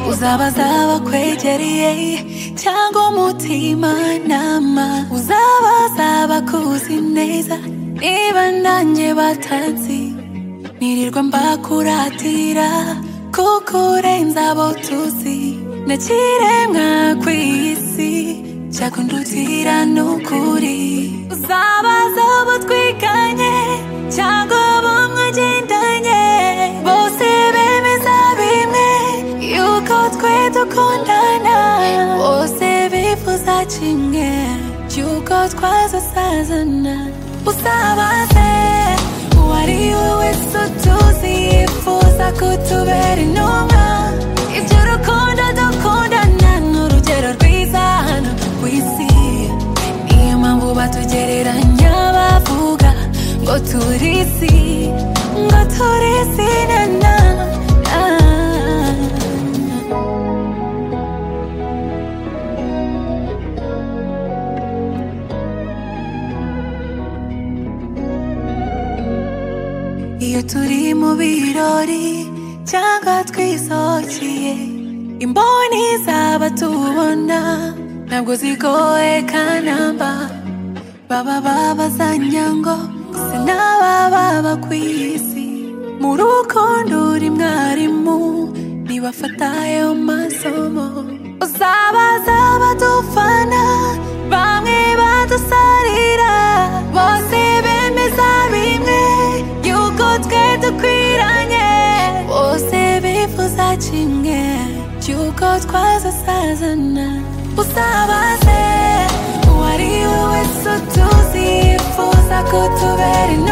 uzaba zakwegereye cyangwa umutima nama uzaba zabakuzi neza niba nanjye batanzi nirirwa mbakuratira kuko urenze abo tuzi n'ikiremwa ku isi cyakundutira n'ukuri uzabaza abo twiganye cyangwa abo mwagendanye bose bemeza bimwe yuko twe dukundana bose bifuza kimwe cy'uko twazasazana usabaze uwari we wese utuzi yifuza kutubera intumwa ibyo rukundo dukundana ni urugero rwiza hano ku isi niyo mpamvu batugereranya bavuga ngo turi isi ngo turi isi na na na. iyo turi mu birori cyangwa twisohokeye imboni zaba tubona ntabwo zigoye kanamba baba babazanya ngo se n'aba baba ku isi mu rukundo uri mwarimu nibafatayo masomo uzabaza badufana bamwe badusarira bose bemeza bimwe yuko twe dukwiranye bose bifuza kimwe cy'uko twazasazana usabaze uwari we wese utuzi yifuza kutubera inama